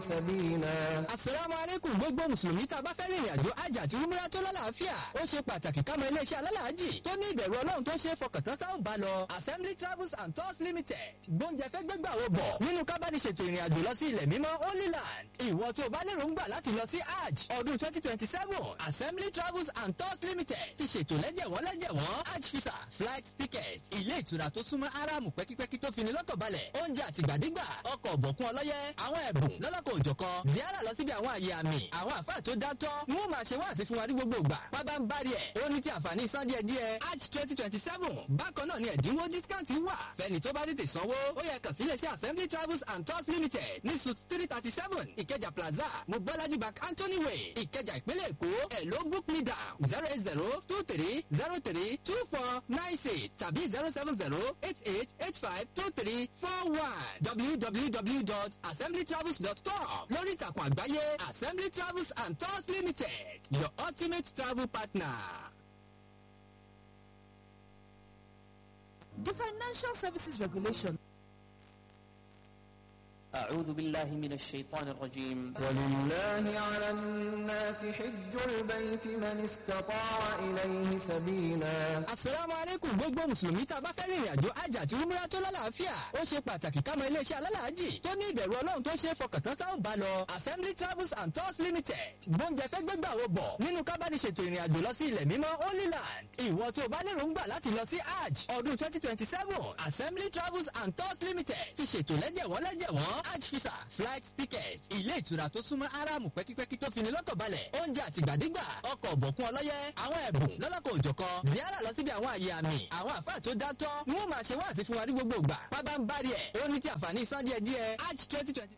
سبيلا asalaamu aleykum gbogbo mùsùlùmí tá a bá fẹ́ rìnrìn àjò hajj àti umrah tó lálàáfíà ó ṣe pàtàkì ká mọ iléeṣẹ́ alálàájì tó ní ìbẹ̀rù ọlọ́run tó ṣe é fọkàntán tá ò bá lọ assembly travels and tours limited gbóúnjẹ fẹ́ gbégbà wo bọ̀ nínú ká bá ní ṣètò ìrìn àjò lọ sí ilẹ̀ mímọ́ holy land ìwọ tó o bá lérò ń gbà láti lọ sí hajj ọdún twenty twenty seven assembly travels and tours limited ti ṣètò lẹ́jẹ̀wọ́n lẹ́jẹ̀wọ́n hajj visa flight ticket ilé ìtura tó súnmọ́ aráàmù pẹ́kípẹ́kí tó fini lọ́kàn balẹ̀ oúnjẹ àtìgbàdégbà ọkọ̀ ọ̀bọ̀kún ọlọ́yẹ àwọn ẹ̀bùn lọ́lọ́kọ̀ òjọ̀kan ziara lọ síbi àwọn àyè àmì àwọn àfáà tó dátọ́ ń wọ́n máa ṣe wá àti fún wa ní gbogbo ìgbà pábá ń bari ẹ̀ ó ní ti àǹfààní san díẹ̀ díẹ̀ hajj twenty twenty seven bákan náà ni ẹ̀dínwó discount wà fẹ́ni tó bá tètè sanwó ó yẹ kàn sí iléeṣẹ́ assembly travels and tours limited ní suit three thirty seven ìkẹjà plaza mobolaji bank anthony way ìkẹjà ìpínlẹ̀ èkó ẹ̀ ló book me down zero eight zero two three zero three two four nine six tàbí zero seven zero eight eight eight five two three four one www.assemblytravels.com lórí ìtàkùn àgbáyé assembly travels and tours limited your ultimate travel partner. The Financial Services Regulation أعوذ بالله من الشيطان الرجيم ولله على الناس حج البيت من استطاع إليه سبيلا asalaamu aleykum gbogbo mùsùlùmí tá a bá fẹ́ rìnrìn àjò hajj àti umrah tó lálàáfíà ó ṣe pàtàkì ká mọ iléeṣẹ́ alálàájì tó ní ìbẹ̀rù ọlọ́run tó ṣe é fọkàntán tá ò bá lọ assembly travels and tours limited gbóúnjẹ fẹ́ gbégbà wo bọ̀ nínú ká bá ní ṣètò ìrìn àjò lọ sí ilẹ̀ mímọ́ holy land ìwọ tó o bá lérò ń gbà láti lọ sí hajj ọdún twenty twenty seven assembly travels and tours limited ti ṣètò lẹ́jẹ̀wọ́n lẹ́jẹ̀wọ́n hajj visa flight ticket ilé ìtura tó súnmọ́ aráàmù pẹ́kípẹ́kí tó fini lọ́kàn balẹ̀ oúnjẹ àtìgbàdégbà ọkọ̀ ọ̀bọ̀kún ọlọ́yẹ àwọn ẹ̀bùn lọ́lọ́kọ̀ òjọ̀kan ziara lọ síbi àwọn àyè àmì àwọn àfáà tó dátọ́ ń wọ́n máa ṣe wá àti fún wa ní gbogbo ìgbà pábá ń bari ẹ̀ ó ní ti àǹfààní san díẹ̀ díẹ̀ hajj twenty twenty.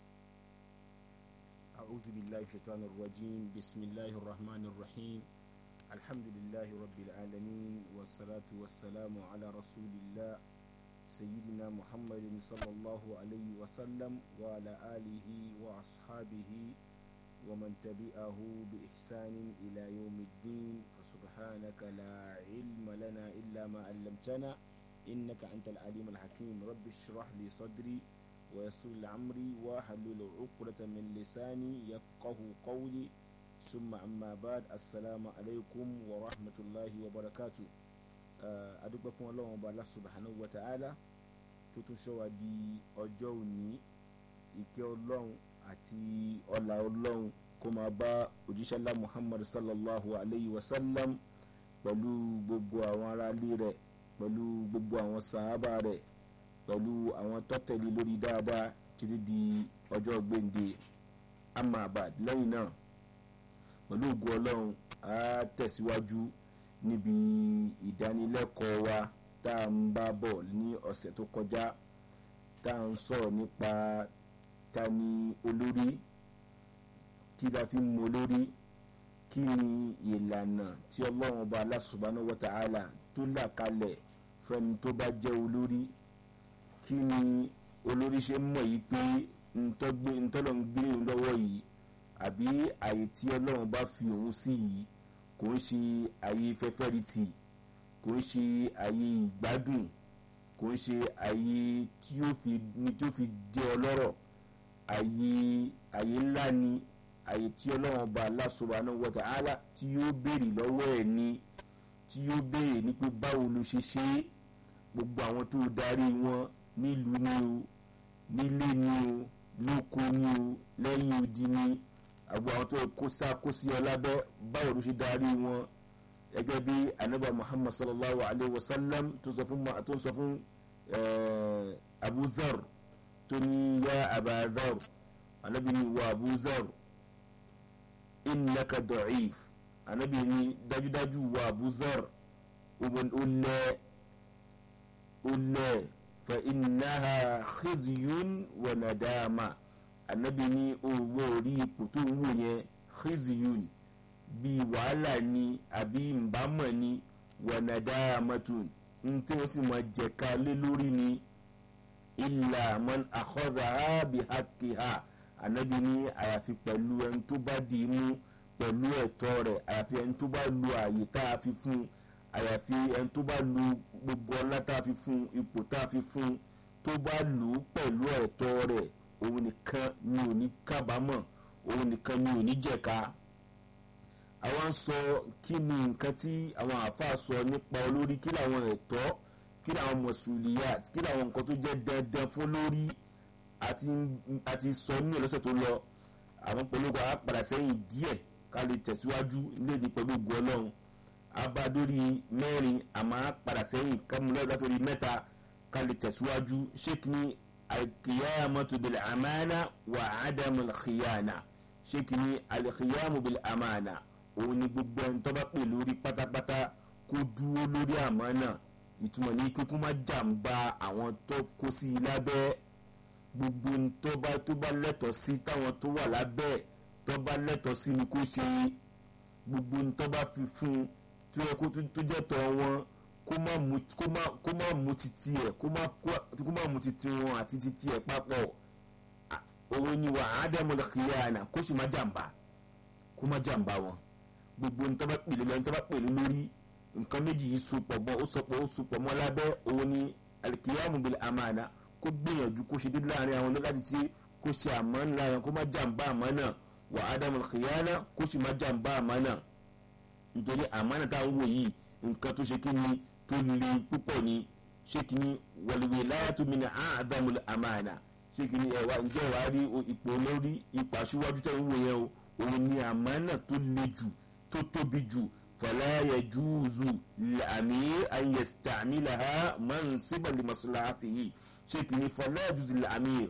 أعوذ بالله الشيطان الرجيم بسم الله الرحمن الرحيم الحمد لله رب العالمين والصلاة والسلام على رسول الله سيدنا محمد صلى الله عليه وسلم وعلى آله وأصحابه ومن تبعه بإحسان إلى يوم الدين فسبحانك لا علم لنا إلا ما علمتنا إنك أنت العليم الحكيم رب اشرح لي صدري ويسر لي أمري واحلل عقدة من لساني يفقه قولي ثم أما بعد السلام عليكم ورحمة الله وبركاته adúpẹ́ fún ọlọ́run ọba Allah subhanahu wa ta'ala tó tún ṣọ́ wa di ọjọ́ òní ìkẹ́ ọlọ́run àti ọlà ọlọ́run kó máa bá òjíṣẹ́ ńlá muhammad sallallahu alayhi wa sallam pẹ̀lú gbogbo àwọn aráalé rẹ̀ pẹ̀lú gbogbo àwọn sàhábà rẹ̀ pẹ̀lú àwọn tọ́tẹ̀lé lórí dáadáa títí di ọjọ́ gbèǹde amabad lẹ́yìn náà pẹ̀lú ògùn ọlọ́run á tẹ̀síwájú níbi ìdánilẹ́kọ̀ọ́ wa tá à ń bá bọ̀ ní ọ̀sẹ̀ tó kọjá tá à ń sọ̀rọ̀ nípa ta ni olórí kí la fi mọ olórí kí ni ìlànà tí ọlọ́run ọba Allah subhanahu wa ta'ala tó là kalẹ̀ fẹ́ni tó bá jẹ́ olórí kí ni olórí ṣe mọ̀ yìí pé ntọ́lọ́ ń gbé òun lọ́wọ́ yìí àbí àyè tí ọlọ́run bá fi òun sí yìí kò ń ṣe àyè fẹ́fẹ́rìtì kò ń ṣe àyè ìgbádùn kò ń ṣe àyè tí ó fi ní tí ó fi jẹ́ ọlọ́rọ̀ àyè àyè ńlá ni àyè tí ọlọ́run bá Allah subhanahu wa ta'ala tí yóò béèrè lọ́wọ́ ẹ̀ ni tí yóò béèrè ní pé báwo ló ṣe ṣe é gbogbo àwọn tó darí wọn nílùú ni o nílé ni o lóko ni o lẹ́yìn odi ni àgbo àwọn tó kó sá kó sí ọ lábẹ́ báwo ló ṣe darí wọn gẹ́gẹ́ bí anaba muhammad sallallahu alayhi wa sallam tó sọ fún tó sọ fún abu zar tó ní ya aba zar anabi ní wa abu zar innaka da'if anabi ní dájúdájú wa abu zar ó lẹ́ ó lẹ́ fa innaha khizyun wa nadama anabi ní owó orí ipò tó ń wò yẹn khizyun bíi wàhálà ni àbí nbámọ̀ ni wa nadamatun ń tí wọ́n sì máa jẹ̀ka lé lórí ni illa man akhadhaha bihaqqiha anabi ní àyàfi pẹ̀lú ẹni tó bá dì í mú pẹ̀lú ẹ̀tọ́ rẹ̀ àyàfi ẹni tó bá lu àyè tá a fi fún un àyàfi ẹni tó bá lu gbogbo ọlá tá a fi fún ipò tá a fi fún tó bá lù ú pẹ̀lú ẹ̀tọ́ rẹ̀ òun nìkan mi ò ní kábàámọ̀ òun nìkan mi ò ní jẹ̀ka àwọn sọ kí ni nǹkan tí àwọn àáfàá sọ nípa olórí kí làwọn ẹ̀tọ́ kí làwọn mọ̀sùlùyàt kí làwọn nǹkan tó jẹ́ dandan fún lórí àti àti sọ nínú ìlọ́sẹ̀ tó lọ àwọn polówó àpàdà sẹ́yìn díẹ̀ ká lè tẹ̀síwájú léde pẹ̀lú ògùn ọlọ́run abadórí mẹ́rin àmọ́ àpàdà sẹ́yìn kámúlẹ̀ látòrí mẹ́ta ká lè tẹ̀síwájú sheik ní alqiyamatu bil amana wa adamul khiyana sheik ní alqiyamu bil amana òun ni gbogbo ẹni tó bá pè lórí pátápátá kó dúró lórí àmánà ìtumọ̀ ní kíkún má jàǹbá àwọn tó kó sí i lábẹ́ gbogbo tó bá tó bá lẹ́tọ̀ọ́ sí táwọn tó wà lábẹ́ tó bá lẹ́tọ̀ọ́ sí ni kó ṣe gbogbo tó bá fi fún un tó yẹ kó tó jẹ́ tọ́ wọn kó má mú kó má kó má mú titi ẹ̀ kó má kó má mú titi wọn àti titi ẹ̀ papọ̀ òun ni wà á dẹ́mu lọ́kìyàna kó sì má jàǹbá kó má jàǹbá wọn gbogbo tó bá pèlè lọ́ni tó bá pèlè lórí nǹkan méjì yìí sopọ̀ mọ́ ó sopọ̀ ó sopọ̀ mọ́ lábẹ́ òun ni alikiyamu bil amana kó gbìyànjú kó ṣe dídí láàrin àwọn láti ṣe kó ṣe àmọ́ ńlá yẹn kó má jàǹbá àmọ́ náà wà ádámù kìyànà kó sì má jàǹbá àmọ́ náà nítorí àmọ́ náà táwọn wò yìí nǹkan tó ṣe kí ni tó le púpọ̀ ni ṣé kí ni wàlúwẹ̀ láyàtú mi ní ádámù àmàna ṣé kí ni ẹ̀wà ǹjẹ́ wàá rí ipò lórí ipò aṣíwájú tẹ̀ ń wò yẹn o òun ni àmọ́ náà tó le jù tó tóbi jù فلا يجوز للأمير أن يستعملها منصبا لمصلحته ṣèkìní فلا يجوز للأمير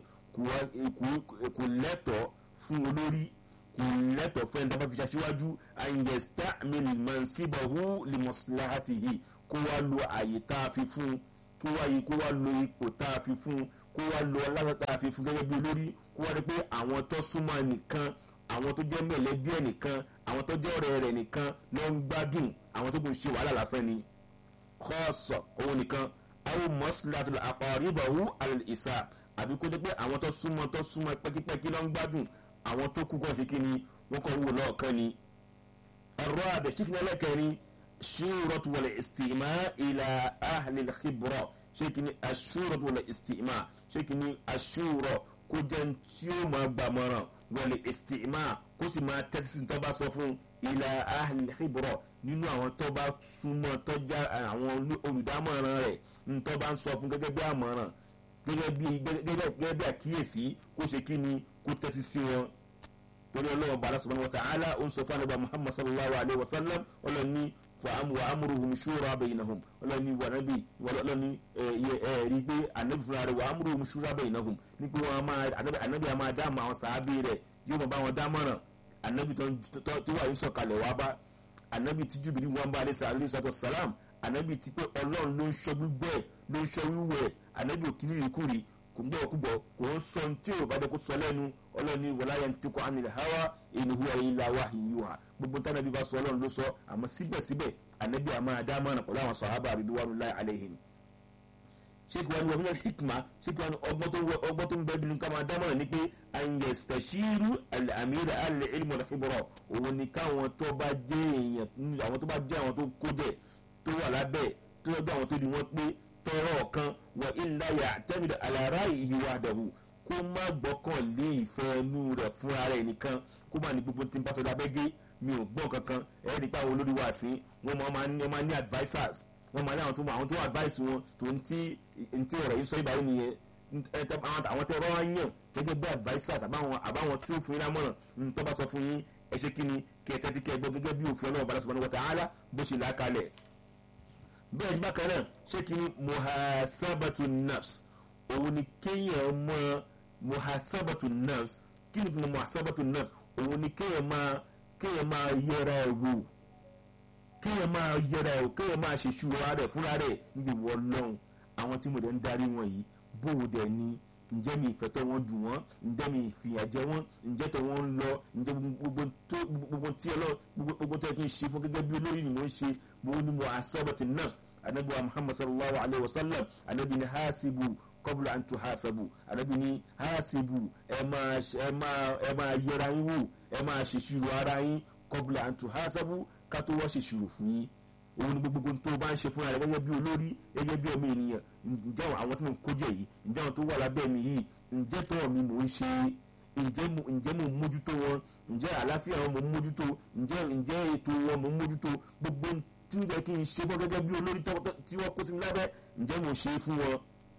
kò lẹ́tọ̀ fún olórí kò lẹ́tọ̀ fún ẹni tó bá fi ṣaṣíwájú أن يستعمل منصبه لمصلحته kó wá lo àyè tá a fi fún kó wá yìí kó wá lo ipò tá a fi fún kó wá lo ọlọ́run tá a fi fún gẹ́gẹ́ bí olórí kó wá rí pé àwọn tó súnmọ́ nìkan àwọn tó jẹ́ mẹ̀lẹ́bí ẹ̀ nìkan àwọn tó jẹ́ ọ̀rẹ́ rẹ̀ nìkan ló ń gbádùn àwọn tó kò ṣe wàhálà lásán ni kọ́ọ̀sọ̀ òun nìkan àwọn mọ́sílátù àpàríbàwú àlìsà àbí kó jẹ́ pé àwọn tó súnmọ́ tó súnmọ́ pẹ́kípẹ́kí ló ń gbádùn àwọn tó kú kàn ṣe kí ni wọ́n kàn wò lọ́ọ̀kan ni. ọ̀rọ̀ àbẹ̀ ṣíkìní ẹlẹ́kẹrin ṣúrọ̀tù wọlé ìsìtìmá ìlà àhìlẹ̀ xibrọ̀ ṣíkìní aṣúrọ̀tù wọlé ìsìtìmá ṣíkìní aṣúrọ̀ kó jẹ́ tí ó máa gbàmọ̀ràn wọlé ìsìtìmá kó sì máa tẹ́tí sí tó bá sọ fún ilà àhìlẹ̀ xibrọ̀ nínú àwọn tó bá súnmọ́ tó já àwọn olùdámọ̀ràn rẹ̀ tó bá ń sọ fún gẹ́gẹ́ bí àmọ̀ràn gẹ́gẹ́ bí gẹ́gẹ́ bí àkíyèsí kó ṣe kí ni kó tẹ́tí sí wọn. torí ọlọ́wọ́ bàálà subhanahu wa ta'ala ó ń sọ fún ànábì muhammad sallallahu alayhi wa sallam ọlọ́ni wa amúruhum shura baynahum ọlọ́ni wà nábì ọlọ́ni rí pé ànábì fúnra rẹ̀ wa amúruhum shura baynahum ní pé wọ́n máa ànábì á máa dá mọ́ àwọn sàábì rẹ̀ yóò máa bá wọn dámọ̀ràn ànábì tó wà yín sọ̀kalẹ̀ wá bá ànábì tí jùbìlì wọn bá alẹ́ sàlẹ́ sàtọ̀ sàlám ànábì tí pé ọlọ́run ló ń sọ gbígbẹ́ ló ń sọ wíwẹ̀ ànábì òkìní rìkúrì kò ń gbọ́ kúbọ̀ kò ń sọ tí ò bá dé kó sọ lẹ́nu ọlọ́run ní wọlá yẹn tó kọ́ anil hawa in huwa illa wahyuha gbogbo tí ànábì bá sọ ọlọ́run ló sọ àmọ́ síbẹ̀síbẹ̀ ànábì àmọ́ àdámọ́ràn pẹ̀lú àwọn sàhábà ridwanullahi alaihim sheikh wani wa minal hikma sheikh wani ọgbọ́n tó ń bẹ́ẹ̀ bínú ká máa dámọ̀ràn ni pé ayẹ̀sítẹ̀ṣírú al-amir al-ilm wal-khibra òun ni káwọn tó bá jẹ́ èèyàn àwọn tó bá jẹ́ àwọn tó kó jẹ́ tó wà lábẹ́ tó yẹ bí àwọn tó di wọ́n pé tọrọ ọ̀kan wọ illa ya'tamid ala ra'yihi wahdahu kó má gbọ́kàn lé ìfẹ́ inú rẹ̀ fúnra rẹ̀ nìkan kó má ní gbogbo tí ń bá sọ lábẹ́gẹ́ mi ò gbọ́n kankan ẹ̀ẹ́dì pé àwọn olórí wa sí wọ́n máa ní advisers wọ́n máa ní àwọn tó àwọn tó advice wọn tó ń tí ń tí ọ̀rọ̀ yìí sọ ìbáyìí nìyẹn àwọn tẹ ọ̀rọ̀ yàn gẹ́gẹ́ bí advisers àbáwọn àbáwọn tí ó fún yín lámọ̀ràn ń tọ́ bá sọ fún yín ẹ ṣe kí ni kí ẹ tẹ́tí kí ẹ gbọ́ gẹ́gẹ́ bí òfin ọlọ́run bá subhanahu wa ta'ala bó ṣe là á kalẹ̀. bẹ́ẹ̀ ni bákan náà ṣé kí ni muhasabatu nafs òun ni kéèyàn mọ muhasabatu nafs kí ni kí muhasabatu nafs òun ni kéèyàn máa kéèyàn máa yẹra ẹ̀ wò kéèyàn máa yẹra ẹ̀ kéèyàn máa ṣe ṣúra rẹ̀ fúnra rẹ̀ níbi ìwọ lọ́hùn àwọn tí mo dẹ̀ ń darí wọn yìí bóun dẹ̀ ni ǹjẹ́ mi ìfẹ́ tó wọ́n dùn wọ́n ǹjẹ́ mi ìfìyà jẹ wọ́n ǹjẹ́ tó wọ́n ń lọ ǹjẹ́ gbogbo tí ẹ lọ gbogbo tó yẹ kí n ṣe fún gẹ́gẹ́ bí olórí ni mo ń ṣe mo ní mo asabati nafs anabi wa muhammad sallallahu alayhi wa sallam anabi ni hasibu qabla an tuhasabu anabi ni hasibu ẹ máa ẹ máa ẹ máa yẹra yín wò ẹ máa ṣèṣirò ara yín qabla an tuhasabu ká tó wá ṣèṣirò fún yín òun ni gbogbo tó bá ń ṣe fúnra rẹ gẹ́gẹ́ bí olórí gẹ́gẹ́ bí ọmọ ènìyàn ǹjẹ́ àwọn tí mo ń kójẹ yìí ǹjẹ́ àwọn tó wà lábẹ́ mi yìí ǹjẹ́ tọ́ mi mò ń ṣe ǹjẹ́ mo ǹjẹ́ mo mójútó wọn ǹjẹ́ àlàáfíà wọn mo mójútó ǹjẹ́ ǹjẹ́ ètò wọn mo mójútó gbogbo tí ó yẹ kí n ṣe fún gẹ́gẹ́ bí olórí tí wọ́n kó sí mi lábẹ́ ǹjẹ́ mo ṣe fún wọn.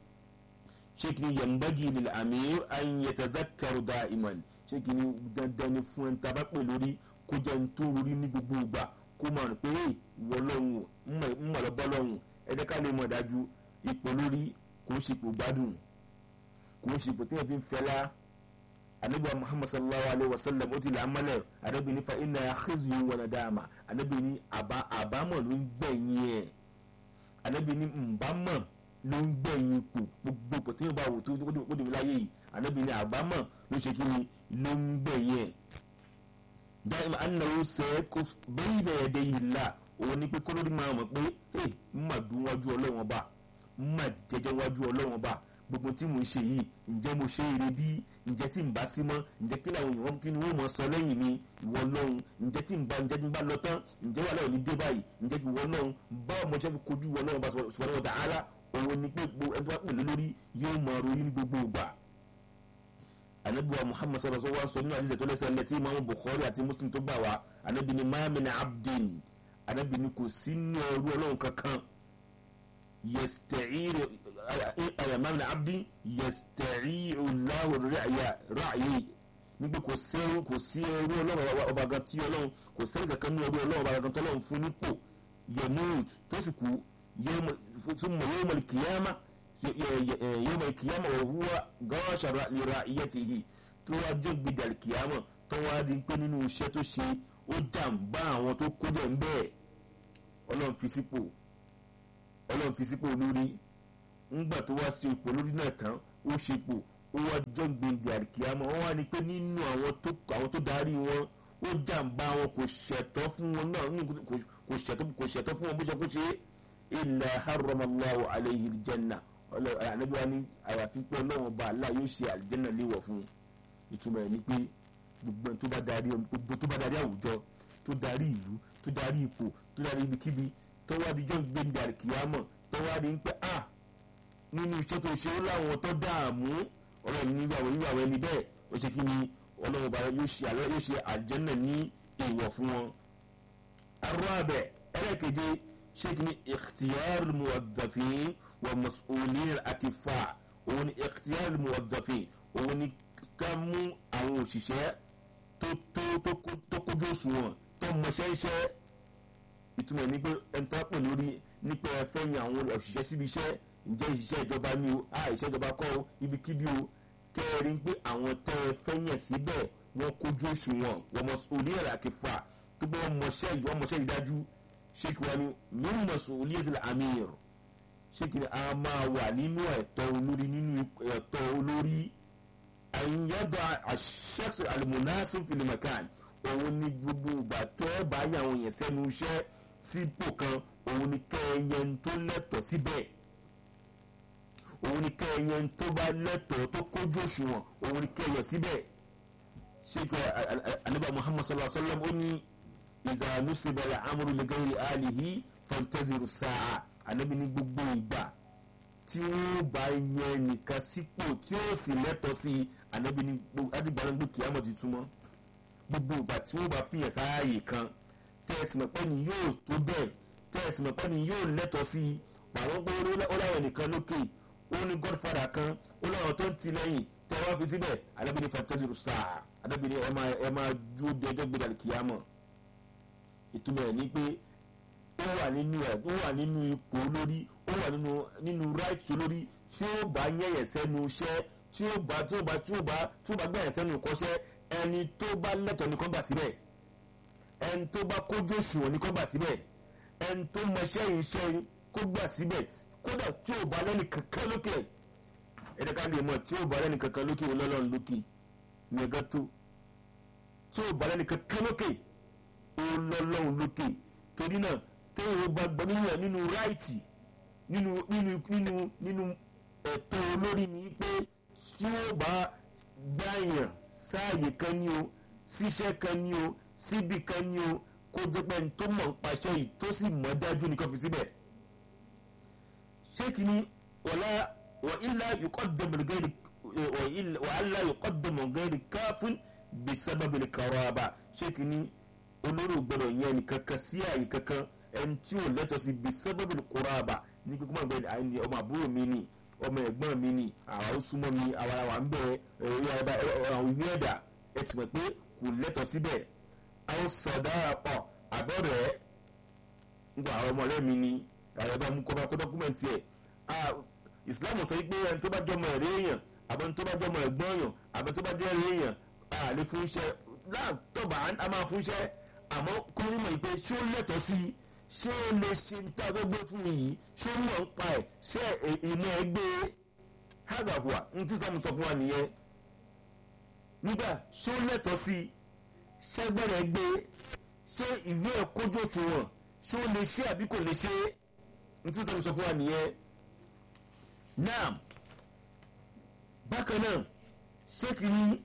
ṣé kí ni yambagi lil amir an yatazakkaru da'iman ṣé kí ni dandan ni fún ẹni tá a bá pè lórí kó jẹ́ ní tó rí ní gbogbo ìgbà kó máa rò pé ìwọ lọ́hùn ń mọ̀ lọ́bọ́ lọ́hùn ẹ̀dẹ́ ká lè mọ̀ dájú ipò lórí kò ń ṣipò gbádùn kò ń ṣipò tí wọ́n fi ń fẹ́lá anabi muhammad sallallahu alaihi wa sallam ó ti là á mọ́lẹ̀ anabi ní fa inna khizyun wa nadama anabi ní àbámọ̀ ló ń gbẹ̀yìn ẹ̀ anabi ní nbámọ̀ ló ń gbẹ̀yìn ipò gbogbo ipò tí wọ́n bá wò tó ó dìbò láyé yìí anabi ní àbámọ̀ ló ṣe kí ni ló ń gbẹ̀yìn ẹ̀ dáìmọ̀ anáwó sẹ́ẹ̀kọ́ bẹ́ẹ̀ bẹ́ẹ̀ dé yìí la òun ni pé kólórí máa mọ̀ pé ẹ̀ ń mà dún wájú ọlọ́wọ́n bá ń mà jẹjẹ wájú ọlọ́wọ́n bá gbogbo tí mo ṣe yìí ǹjẹ́ mo ṣe eré bí ǹjẹ́ tí n bá sí mọ́ ǹjẹ́ kí làwọn èèyàn kí ni wọ́n mọ̀ sọ lẹ́yìn mi ìwọ lọ́hùn ǹjẹ́ tí n bá ǹjẹ́ tí n bá lọ tán ǹjẹ́ wà láwọn ní dé báyìí ǹjẹ́ kí ìwọ lọ́hùn báwo mo ṣe fi kojú ìwọ lọ́hùn bá subhanahu wa ta'ala òun ni pé ẹni tó bá pèlè lórí yóò máa ròyìn ní gbogbo ìgbà. anabiwa muhammad sallallahu alaihi wa sallam nínú àdìsẹ tó lẹsẹ lẹtí imaamu bukhari àti muslim tó gbà wá anabi ni maamina abdin anabi ni kò sínú ẹrú ọlọ́run kankan yẹstẹ̀ẹ́rì ayamam na abdi yẹstẹ̀ẹ́rì ọláwọ̀ ráàyè nígbà kò sí ẹrú kò sí ẹrú ọlọ́run ọba gan tí ọlọ́run kò sẹ́ni kankan ní ẹrú ọlọ́run ọba gan tó ọlọ́run fún nípò yẹmúùt tó sì kú súnmọ́ yóò mọ̀ kìyàmá yóò mọ̀ kìyàmá wọ̀ húwa gáwáṣà lera iye ti yìí tó wá jó gbèdà kìyàmá tó wá di pé nínú iṣẹ́ tó ṣe ó jàǹbá àwọn tó kó jẹ́ ń bẹ́ẹ̀ ọlọ́run fi sípò ọlọ́run fi sípò olórí ńgbà tó wá ṣe ipò olórí náà tán ó ṣepò ó wá jọ́ gbèǹdé àríkìámọ́ wọ́n wá ní pé nínú àwọn tó àwọn tó darí wọn ó jàǹbá wọn kò ṣẹ̀tọ́ fún wọn náà kò ṣẹ̀tọ́ kò ṣẹ̀tọ́ fún wọn bó ṣe kó ṣe illa harramallahu alayhi aljanna ànábi wa ní àyàfi pé ọlọ́run ọba Allah yóò ṣe àlìjẹ́nà léwọ̀ fún ìtumọ̀ ẹ̀ ní pé gbogbo tó bá darí gbogbo tó bá darí àwùjọ tó darí ìlú tó darí ipò tó darí ibikíbi tó wá di jọ́ gbẹ̀ndẹ̀ àríkìámọ̀ tó wá di ń pẹ́ à nínú iṣẹ́ tó ṣe ó láwọn tó dààmú ọlọ́run nígbàwọ̀ nígbàwọ̀ ẹni bẹ́ẹ̀ ó ṣe kí ni ọlọ́run bá yóò ṣe àlọ́ yóò ṣe àjẹ́nà ní èèwọ̀ fún wọn. arọ́ abẹ ẹlẹ́keje ṣé kí ni ikhtiyar muwaddafin wa mas'ulin akifa òun ni ikhtiyar muwaddafin òun ni ká mú àwọn òṣìṣẹ́ tó tó tó kójú òṣùwọ̀n tó mọṣẹ́ iṣẹ́ ìtumọ̀ ní pé ẹni tó pè lórí nípa ẹfẹ́yìn àwọn òṣìṣẹ́ síbi iṣẹ́ ǹjẹ́ ìṣiṣẹ́ ìjọba ni o a ìṣẹ́ ìjọba kọ́ o ibikíbi o kẹ́rin pé àwọn tẹ́ ẹ fẹ́yìn síbẹ̀ wọ́n kójú òṣùwọ̀n wọ́n mọ orí ẹ̀rọ àkẹfà tó gbé wọn mọṣẹ́ yìí wọ́n mọṣẹ́ yìí dájú ṣé kí wọ́n ní mímú mọ̀sùn orí ẹ̀sìn amir ṣé kí a máa wà nínú ẹ̀tọ́ olórí nínú ẹ̀tọ́ olórí àyìnyẹ́dọ̀ àṣẹ́sì alimunasin filimakan òun ni gbogbo ìgbà tó ẹ bá yà àwọn èèyàn sẹ́nu iṣẹ́ sípò kan òun ni kẹ́ẹ̀yẹ tó lẹ́tọ̀ọ́ síbẹ̀ òun ni kẹ́ẹ̀yẹ tó bá lẹ́tọ̀ọ́ tó kójú òṣùwọ̀n òun ni kẹ́ẹ̀yọ síbẹ̀ sheikh anaba muhammad sallallahu alaihi wa sallam ó ní ìzànú síbẹ̀lẹ̀ amúrú lẹ́gẹ́rì alihi fantaziru sáà anabi ní gbogbo ìgbà tí wọ́n bá yẹn nìkan sípò tí ó sì lẹ́tọ̀ọ́ sí anabi ní adigbanagbó kìámọ̀ ti túmọ̀ gbogbo ìgbà tí wọ́n bá fìyàn sáàyè kan tẹ́ẹ̀sì mọ̀pẹ́ ni yóò tó bẹ́ẹ̀ tẹ́ẹ̀sì mọ̀pẹ́ ni yóò lẹ́tọ̀ọ́ sí i pàwọn pé ó láwọn nìkan lókè ó ní godfather kan ó láwọn tó ń ti lẹ́yìn tẹ́ wá fi síbẹ̀ adábìnrin fantasy sáà adábìnrin ẹ máa ju de ọjọ́ gbé dàlí kìámọ̀ ìtumọ̀ ẹ̀ ní pé ó wà nínú ẹ̀ ó wà nínú ipò olórí ó wà nínú nínú right olórí tí ó bá yẹ̀yẹ̀ sẹ́nu iṣẹ́ tí ó bá tí ó bá tí ó bá tí ó bá gbẹ̀yẹ̀ sẹ́nu ìkọ́ṣẹ́ ẹni tó bá lẹ́tọ̀ọ́ ní kó gbà síbẹ̀ ẹni tó bá kójú òṣùwọ̀n ní kó gbà síbẹ̀ ẹni tó mọṣẹ́ iṣẹ́ kó gbà síbẹ̀ kódà tí ò bá lẹ́nu kankan lókè ẹ̀dẹ̀ ká lè mọ̀ tí ò bá lẹ́nu kankan lókè ọlọ́run lókè ní ẹ̀gá tó tí ò bá lẹ́nu kankan lókè ọlọ́run lókè torí náà téèyàn bá gbọ́ nínú ẹ̀ nínú ráìtì nínú nínú nínú nínú ẹ̀tọ́ olórí ni pé tí ó bá gbáyàn sáàyè kan ní o síṣẹ́ kan ní o síbi kan ní o kó jẹ́ pé ní tó mọ̀ ń paṣẹ yìí tó sì mọ̀ dájú ní kọfí síbẹ̀. ṣé kìíní wọlá wọ ilá yòókọ́ dẹ̀bẹ̀rẹ̀gẹ́rì wàhálà yuqaddamu ghairi káfún bisababil karaba ṣé kìíní olórí gbọ́dọ̀ yẹn nìkan kan sí àyè kankan ẹni tí ò lẹ́tọ̀ọ́ sí bisababil karaba ní kíkọ́ máa gbẹ ní ọmọ àbúrò mi ni ọmọ ẹ̀gbọ́n mi ni àwọn ó súnmọ́ mi àwọn àwọn ń bẹ̀ àwọn ìwé ẹ̀dà ẹ sì mọ̀ pé kò lẹ́tọ̀ọ́ síbẹ̀ àwọn sọ̀dá ọ̀ àbọ̀rẹ̀ ngba àwọn ọmọ ọ̀rẹ́ mi ni àwọn ẹ̀bá mú kọ́ bá kó dọ́kúmẹ̀ntì ẹ̀ Islam sọ pé ẹni tó bá jọmọ ẹ̀rẹ́ èèyàn àbẹ̀ni tó bá jọmọ ẹ̀gbọ́n èèyàn àbẹ̀ni tó bá jẹ́ ẹ̀rẹ́ èèyàn a lè fún iṣẹ́ láàtọ̀bà a máa fún iṣẹ́ àmọ́ kó ní mọ̀ pé ṣé ó lẹ́tọ̀ọ́ sí i ṣé ó lè ṣe ní tá a gbé fún mi yìí ṣé ó mọ̀ ń pa ẹ̀ ṣé ìmọ̀ ẹ̀ gbé hazafua ní tí sàmù sọ fún wa nìyẹn nígbà ṣé ó lẹ́tọ̀ọ́ sí i ṣẹ́gbẹ́rẹ́ gbé ṣé ìwé ẹ̀ kójú òṣùwọ̀n ṣé ó lè ṣe àbí kò lè ṣe ní tí sàmù sọ fún wa nìyẹn náà bákan náà ṣé kìíní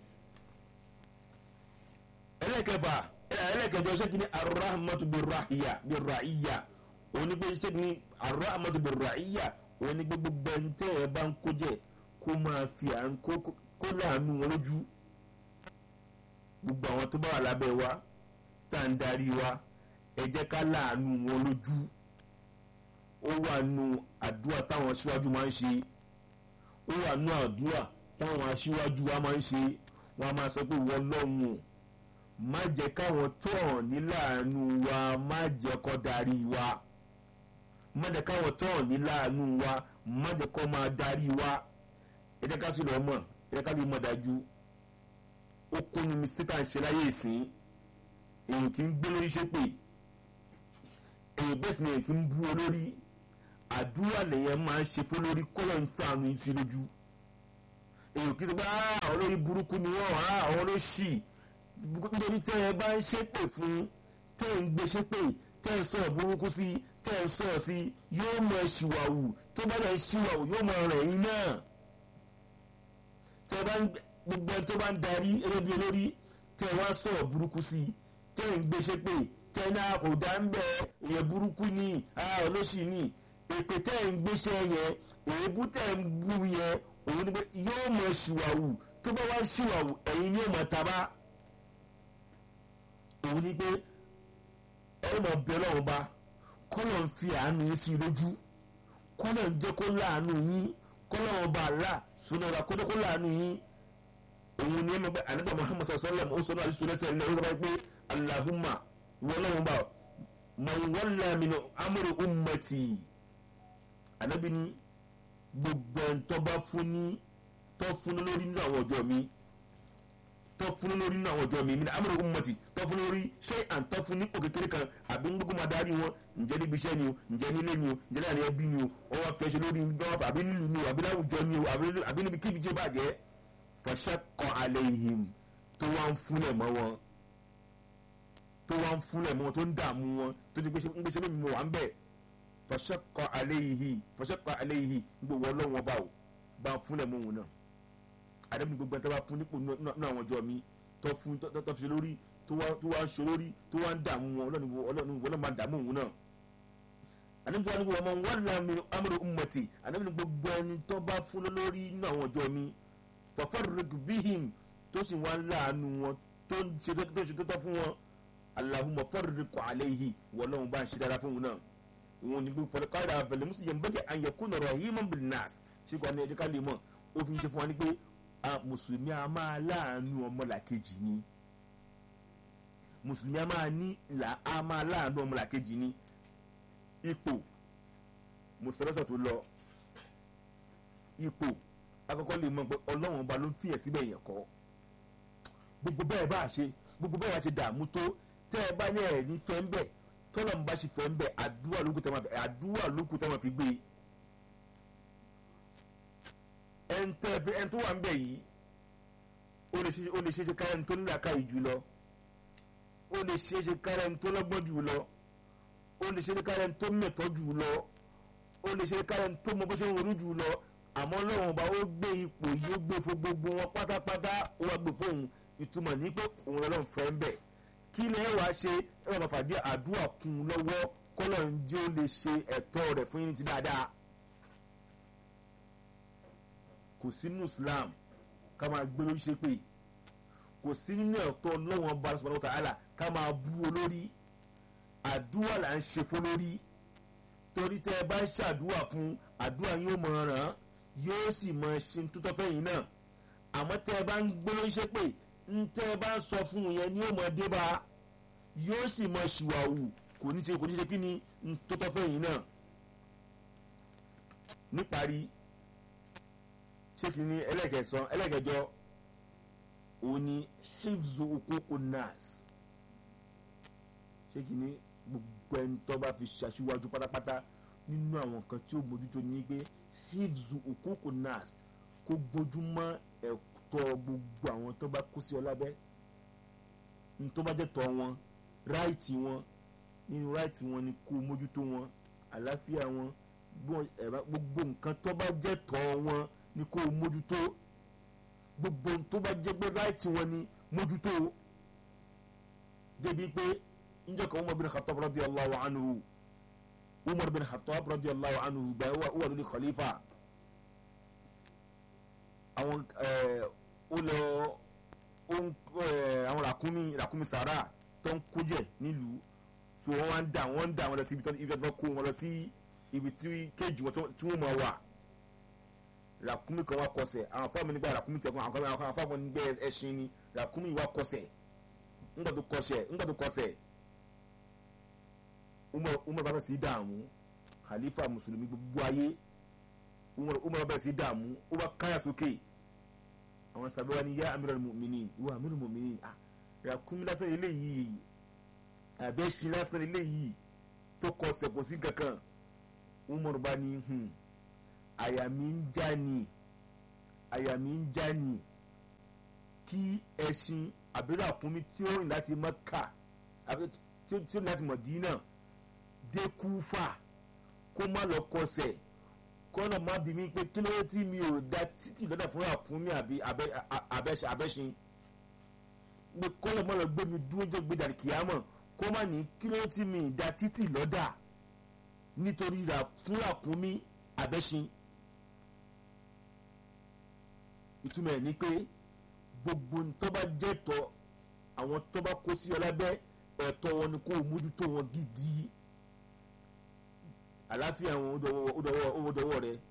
ẹlẹ́kẹfà ẹlẹ́kẹjọ ṣé kìíní arahmatu birrahiya birrahiya òní pé ṣé kìíní arahmatu birrahiya òní pé gbogbo ẹni tẹ́ ẹ bá ń kó jẹ kó máa fi à ń kó láàánú wọn lójú gbogbo àwọn tó bá wà lábẹ́ wa tá à ń darí wa ẹ jẹ́ ká láàánú wọn lójú ó wà nù àdúrà táwọn aṣíwájú máa ń ṣe ó wà nù àdúrà táwọn aṣíwájú wa máa ń ṣe wọn a máa sọ pé wọ́n lọ́hùn má jẹ́ káwọn tó hàn ní láàánú wa má jẹ́ kó darí wa má jẹ́ káwọn tó hàn ní láàánú wa má jẹ́ kó máa darí wa ẹ jẹ́ ká sì lọ́ mọ̀ ẹ jẹ́ ká lè mọ̀ dájú ó kúnnu mi síta ń ṣe láyé ìsín èyàn kì í gbé lórí ṣépè èyàn bẹ́ẹ̀ sì ni èyàn kì í bú olórí àdúrà lèyàn máa ń ṣe fún lórí kọ́lọ̀ ń fa àánú sí lójú èyàn kì í sọ pé àwọn olórí burúkú ni wọ́n àwọn olóṣì nítorí tẹ́ ẹ bá ń ṣépè fún tẹ́ ẹ ń gbé ṣépè tẹ́ ẹ ń sọ̀rọ̀ burúkú sí tẹ́ ẹ ń sọ̀rọ̀ sí yóò mọ ṣìwàwù tó bá dẹ̀ ń ṣìwàwù yóò mọ rẹ̀ yín náà tẹ́ ẹ bá ń gbogbo ẹni tó bá ń darí ẹlẹ́bí olórí tẹ́ ẹ wá sọ̀rọ̀ burúkú sí tẹ́ ẹ ń gbé ṣépè tẹ́ ẹ náà kò dá ń bẹ èèyàn burúkú ni olóṣì ni èpè tẹ́ ẹ̀ ń gbéṣẹ́ yẹn èébú tẹ́ ẹ̀ ń bú yẹn òun ni pé yóò mọ ṣìwàwù tó bá wá ṣìwàwù ẹ̀yin ni yóò mọ taba òun ni pé ẹ mọ bẹ lọ́wọ́ bá kọ́lọ̀ ń fi àánú yín sí lójú kọ́lọ̀ ń jẹ́ kó láàánú yín kọ́lọ̀ ń bá àlá sunu ọ̀la kó jẹ́ kó láàánú yín òun ni ẹ mọ bẹ àníbà Muhammad sallam ó sọ náà àdìsí lẹ́sẹ̀ ilẹ̀ ó sọ pé Allahumma wọ́n lọ́wọ́ bá man walla min amri ummati anabi ni gbogbo ẹni tó bá fún ní tó fún ní lórí nínú àwọn ọjọ́ mi tó fún ní lórí nínú àwọn ọjọ́ mi mi ní amúlò ummati tó fún ní lórí ṣé à ń tó fún ní òkè kékeré kan àbí ń gbogbo máa darí wọn ǹjẹ́ níbi iṣẹ́ ni o ǹjẹ́ nílé ni o ǹjẹ́ láàrin ẹbí ni o wọ́n wá fẹ́ ṣe lórí lọ́wọ́ àbí nílùú ni o àbí láwùjọ ni o àbí níbi kíbi tí ó bàjẹ́ fashaqqa alayhim tó wá ń fúnlẹ̀ mọ́ wọn tó wá ń fúnlẹ̀ mọ́ wọn tó ń dààmú wọn tó ti gbéṣẹ́ lómi mọ́ wà ń bẹ̀ fọṣẹkọ aléyìí fọṣẹkọ aléyìí gbogbo ọlọ́wọ́n bá o bá fúnlẹ̀ mọ́ òun náà àdébí gbogbo ẹni tó bá fún nípò náà àwọn ọjọ́ mi tó fún tó fi lórí tó wá ń ṣe lórí tó wá ń dààmú wọn ọlọ́run wọn náà máa dààmú òun náà àdébí wọn ni wọn máa ń wá láàmì amúlò ummati àdébí ni gbogbo ẹni tó bá fún lórí náà àwọn ọjọ́ mi fafarriq bihim tó sì wá láàánú wọn tó ń ṣe tó tọ́ fún wọn Allahumma farriq alayhi wọlọ́run bá ń ṣe dára fún òun náà wọn ni fọlọkàdà abẹlẹ musu yẹn bẹjẹ àyẹkùn ọ̀rọ̀ himan bil nas ṣùgbọ́n àni ẹjọ́ ká lè mọ̀ ó fi ń ṣe fún wa ní pé mùsùlùmí a máa láàánú ọmọlàkejì ni mùsùlùmí a máa ní a máa láàánú ọmọlàkejì ni ipò mùsùlùmí tó lọ ipò akọ́kọ́ lè mọ̀ pé ọlọ́run ọba ló ń fìyẹ̀ síbẹ̀ yẹn kọ́ gbogbo bẹ́ẹ̀ bá a ṣe gbogbo bẹ́ẹ̀ a ṣe dààmú tó tẹ́ ẹ bá ní ẹ̀ ní fẹ́ ń bẹ̀ tọ́lọ̀ ń bá ṣe fẹ́ ń bẹ̀ àdúrà lókùn tẹ́ máa fi àdúrà lókùn tẹ́ máa fi gbé ẹ̀ǹtẹ́ ẹ̀ǹ tó wà ń bẹ̀ yìí ó lè ṣe ó lè ṣe ṣe kára ẹni tó nílò àká yìí jù lọ ó lè ṣe ṣe kára ẹni tó lọ́gbọ́n jù lọ ó lè ṣe ṣe kára ẹni tó mẹ̀tọ́ jù lọ ó lè ṣe ṣe kára ẹni tó mọ bó ṣe ń ronú jù lọ àmọ́ lọ́wọ́n ọba ó gbé ipò yìí ó gbé fún gbogbo wọn pátápátá ó wá gbé fóun ìtumọ̀ ní pé òun ọlọ́run fẹ́ ń bẹ̀ kí lẹ́ wá ṣe ẹ máa fàdí àdúrà kún un lọ́wọ́ kọ́lọ̀ ń jẹ́ ó lè ṣe ẹ̀tọ́ rẹ̀ fún yín ti dáadáa kò sínú Islam ká máa gbé lórí ṣépè kò sí nínú ẹ̀tọ́ ọlọ́wọ́n bá subhanahu wa ta'ala ká máa bú olórí àdúrà là ń ṣe fún lórí torí tẹ́ ẹ bá ń ṣàdúrà fún àdúrà yóò mọ̀ ràn yóò sì mọ̀ ṣe tó tọ́ fẹ́yìn náà àmọ́ tẹ́ ẹ bá ń gbé lórí ṣépè ń tẹ́ ẹ bá ń sọ fún un yẹn ni yóò mọ̀ dé bá yóò sì mọ̀ ṣìwàwù kò ní ṣe kò ní ṣe kí ni ń tó tọ́ fẹ́yìn náà níparí ṣé kí ni ẹlẹ́kẹ̀sán ẹlẹ́kẹjọ òun ni hifzu okoko nas ṣé kí ni gbogbo ẹni tó bá fi ṣàṣìwájú pátápátá nínú àwọn kan tí ó mójútó ní pé hifzu okoko nas kó gbójúmọ́ ẹ̀tọ́ gbogbo àwọn tó bá kó sí ọ lábẹ́ ní tó bá jẹ́ tọ́ wọn ráìtì wọn nínú ráìtì wọn ni kó mójútó wọn àlàáfíà wọn gbogbo nǹkan tó bá jẹ́ tọ́ wọn ni kó mójútó gbogbo tó bá jẹ́ pé ráìtì wọn ni mójútó débi pé njẹ́ kan Umar bin Khattab radiyallahu anhu Umar bin Khattab radiyallahu anhu gba wà lórí khalifa àwọn ó lọ àwọn ràkúnmí ràkúnmí sàrà tó ń kójẹ nílùú so wọ́n wá ń dà wọ́n ń dà wọ́n lọ sí ibi tó ibi tó kó wọn lọ sí ibi tí kéèjì wọn tí wọ́n mọ̀ wà ràkúnmí kan wá kọsẹ̀ àwọn afáàmì nígbà ràkúnmí tẹ̀ fún àwọn afáàmì nígbà ẹṣin ni ràkúnmí wá kọsẹ̀ ńgbà tó kọsẹ̀ ńgbà tó kọsẹ̀ umar bá bẹ̀ sí dààmú khalifa mùsùlùmí gbogbo ayé umar bá bẹ̀ sí dààmú ó bá káyà sókè àwọn sábẹ́ wa ni yá amiral mu'minin ìwà amiral mu'minin ah ràkúnmí lásán eléyìí àbẹ́ṣin lásán eléyìí tó kọsẹ̀ kò sí kankan umar bá ní àyà mi ń já ni àyà mi ń já ni kí ẹṣin àbúrò àkúnmí tí ó rìn láti Mẹ́kà tí ó rìn láti Mọ̀dínà dé Kúfà kó má lọ kọsẹ̀ kọ́nà má bí mi pé kí ló dé tí mi ò da títì lọ́dà fún àkúnmí àbí abẹ́ṣin pé kọ́nà má lọ gbé mi dúró jẹ́ gbé dàrí kìámọ̀ kó má ní kí ló dé tí mi da títì lọ́dà nítorí rà fún àkúnmí abẹ́ṣin ìtumọ̀ ẹ̀ ni pé gbogbo tó bá jẹ́ tọ́ àwọn tó bá kó sí ọ lábẹ́ ẹ̀tọ́ wọn ni kó o mójútó wọn gidi àláfíà wọn ó dọwọ́ rẹ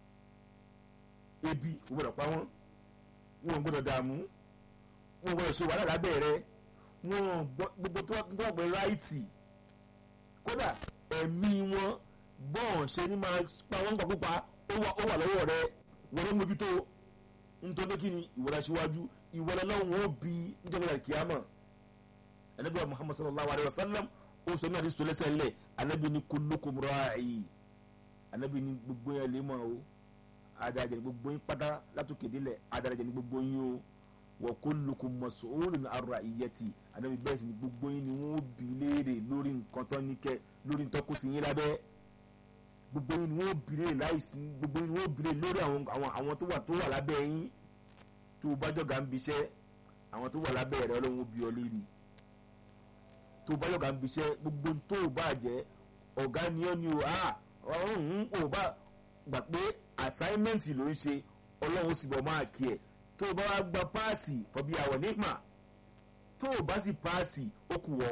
ebi kò gbọdọ̀ pa wọ́n wọn gbọdọ̀ dààmú wọn gbọdọ̀ ṣe wàhálà lábẹ́ rẹ wọn gbogbo tó wà pé ráìtì kódà ẹ̀mí wọn bọ́ọ̀n ṣe ni máa pa wọ́n gbàgbọ́pa ó wà lọ́wọ́ rẹ wọ́n ló mójútó nítorí kí ni ìwọlá síwájú ìwọlá lọ́wọ́ ó bí níjọba ìkíyàmọ̀ anabi wa muhammad sallallahu alayhi wa sallam ó sọ ní àdìsí tó lẹ́sẹ̀ ńlẹ̀ anabi ni kullukum ra'i anabi ni gbogbo yẹn lè mọ̀ o adarajẹ ni gbogbo yín pátá látòkè délẹ̀ adarajẹ ni gbogbo yín o wa kullukum mas'ulun an ra'iyati anabi bẹ́ẹ̀ sì ni gbogbo yín ni wọ́n bí léèrè lórí nǹkan tó ní kẹ́ lórí nǹkan kó sì yín lábẹ́ gbogbo yín ni wọ́n bìrè láìsí gbogbo yín ni wọ́n bìrè lórí àwọn àwọn àwọn tó wà tó wà lábẹ́ yín tó bá jọ̀gá ń biṣẹ́ àwọn tó wà lábẹ́ rẹ̀ ọlọ́run ó bi ọ léèrè tó bá jọ̀gá ń biṣẹ́ gbogbo tó bá jẹ́ ọ̀gá ni ó ní o ah ọ̀hún ò bá gbà pé assignment ló ń ṣe ọlọ́run ó sì bọ̀ máa kí ẹ̀ tó bá wá gba páàsì fọbi àwọ̀ nígbà tó bá sì páàsì ó kù wọ́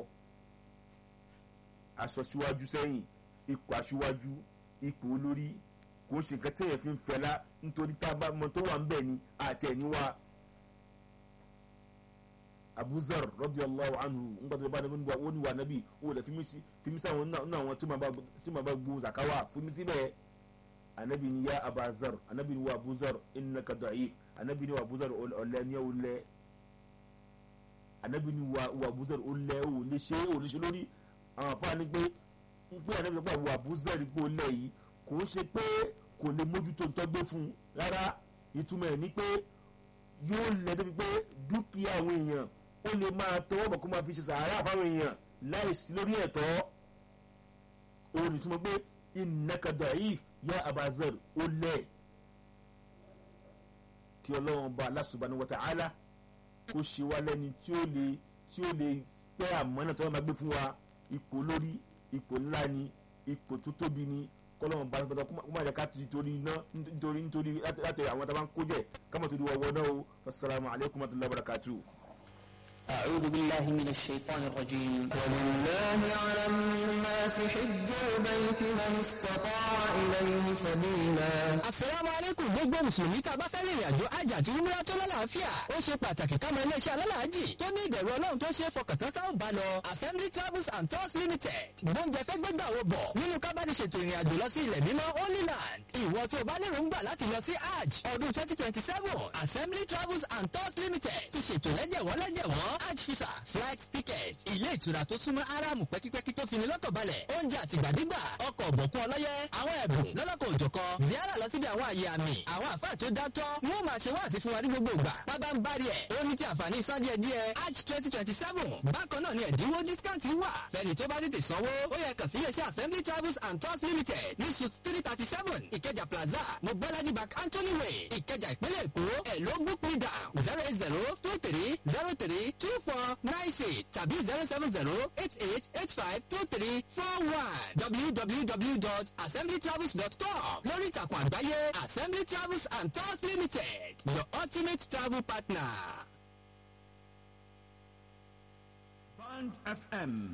aṣọ síwájú sẹ́yìn ipò aṣíwájú ipò olórí kò ń ṣe nǹkan téèyàn fi ń fẹlá nítorí tá a bá mọ tó wà ń bẹ̀ ni àti ẹ̀ní wa. abuzar radiyallahu anhu nígbà tó bá dé wọ́n ní wà nábì ó lè fi mí sáwọn nínú àwọn tí màá bá gbó zakawa fún mi síbẹ̀ anabi ni ya abazar anabi ni wa abuzar innaka da'if anabi ni wa abuzar ọ̀lẹ ni ó lẹ anabi ni wa abuzar ó lẹ ó lè ṣe ó lè ṣe lórí àwọn afáàní pé ń pé anabi sọ pé àwọn abuzar pé ó lẹ yìí kò ń ṣe pé kò lè mójútó ntọ́gbé fún un rárá ìtumọ̀ ẹ̀ ni pé yóò lẹ̀ débi pé dúkìá àwọn èèyàn ó lè máa tọwọ́ bọ̀ kó máa fi ṣe sàárà fáwọn èèyàn láìsí lórí ẹ̀tọ́ òun ní túmọ̀ pé innaka da'if ya abazar ó lẹ̀ kí ọlọ́run bá Allah subhanahu wa ta'ala kó ṣe wá lẹ́ni tí ó lè tí ó lè pẹ́ àmọ́ náà tọ́wọ́ máa gbé fún wa ipò lórí ipò ńlá ni ipò tó tóbi ni kọ́lọ́run bá pẹ́tọ́ kó má jẹ́ ká nítorí iná nítorí nítorí láti àwọn tábà ń kó jẹ kámọ̀ tó di wọ́wọ́ náà o assalamu alaikum wa rahmatullahi wa barakatuh. أعوذ بالله من الشيطان الرجيم ولله على الناس حج البيت من استطاع إليه سبيلا Asalaamu alaikum gbogbo Mùsùlùmí tá a bá fẹ́ rìnrìn àjò hajj àti umrah tó lálàáfíà. Ó ṣe pàtàkì ká mọ iléeṣẹ́ alálàájì tó ní ìbẹ̀rù Ọlọ́run tó ṣe é fọkàntán sáwọn bá lọ. Assembly Travels and Tours Limited. Gbóúnjẹ fẹ́ gbégbà wo bọ̀ nínú kábàdì ṣètò ìrìn àjò lọ sí ilẹ̀ mímọ́ Holy Land. Ìwọ tó o bá lérò ń gbà láti lọ sí hajj ọdún twenty twenty seven. Assembly Travels and Tours Limited ti ṣètò lẹ́jẹ̀wọ́n lẹ́jẹ̀wọ́n hajj visa flight ticket ilé ìtura tó súnmọ́ aráàmù pẹ́kípẹ́kí tó fini lọ́kàn balẹ̀ oúnjẹ àtìgbàdégbà ọkọ̀ ọ̀bọ̀kún ọlọ́yẹ àwọn ẹ̀bùn lọ́lọ́kọ̀ òjọ̀kan ziara lọ síbi àwọn àyè àmì àwọn àfáà tó dátọ́ wọ́n máa ṣe wáàsí fún wa ní gbogbo ìgbà bábá ń bari ẹ̀ ó ní ti àǹfààní san díẹ̀ díẹ̀ hajj twenty twenty seven bákan náà ni ẹ̀dínwó discount wà fẹ́ni tó bá tètè sanwó ó yẹ kàn sí iléeṣẹ́ assembly travels and tours limited ní suit three thirty seven ìkẹjà plaza mobolaji bank anthony way ìkẹjà ìpínlẹ̀ èkó ẹ̀ ló book me down zero eight zero two three zero three two four nine six tàbí zero seven zero eight eight eight five two three four one www.assemblytravels.com lórí ìtàkùn àgbáyé assembly travels and tours limited your ultimate travel partner. Band FM